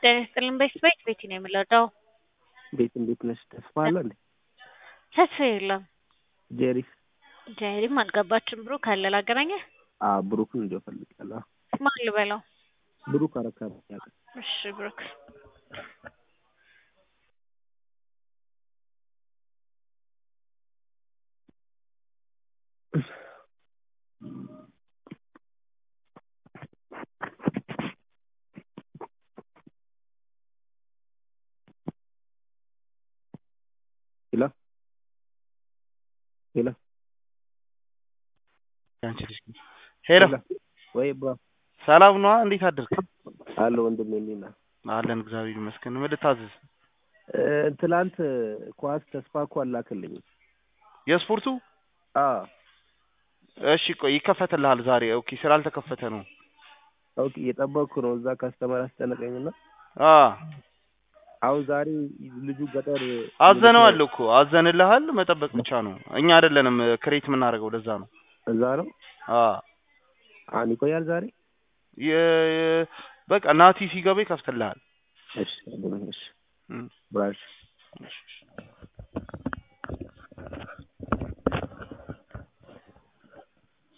ጤና ይስጥልን በስቤት ቤቲ ነው የምለዳው ቤት እንዴት ነሽ? ተስፋ አለ እንዴ? ተስፋ የለም። ጄሪስ ጀሪም አልገባችም። ብሩክ አለ ላገናኘህ። አ ብሩክን እንዲያው ፈልጋለሁ። ማን ልበለው? ብሩክ አረካ ያቀ እሺ ብሩክ ሄሎ ሄሎ ያንቺ ልጅ ሄሎ ወይ ብራ ሰላም ነዋ። እንዴት አደርክ? አለ ወንድሜ እንዴት ነህ? አለን እግዚአብሔር ይመስገን። ምን ልታዘዝ? እ ትላንት ኳስ ተስፋ እኮ አላክልኝ። የስፖርቱ አ እሺ ቆይ ይከፈትልሃል ዛሬ። ኦኬ ስላልተከፈተ ነው። ኦኬ እየጠበቅኩ ነው። እዛ ካስተማር አስጨነቀኝና አ አሁን ዛሬ ልጁ ገጠር አዘነዋል እኮ አዘንልሃል። መጠበቅ ብቻ ነው። እኛ አይደለንም ክሬት የምናደርገው ለዛ ነው። እዛ ነው። አ አሁን ይቆያል ዛሬ። የ- በቃ ናቲ ሲገባ ይከፍትልሃል። እሺ ወንድሜ፣ እሺ እም። ብራሽ እሺ፣ እሺ።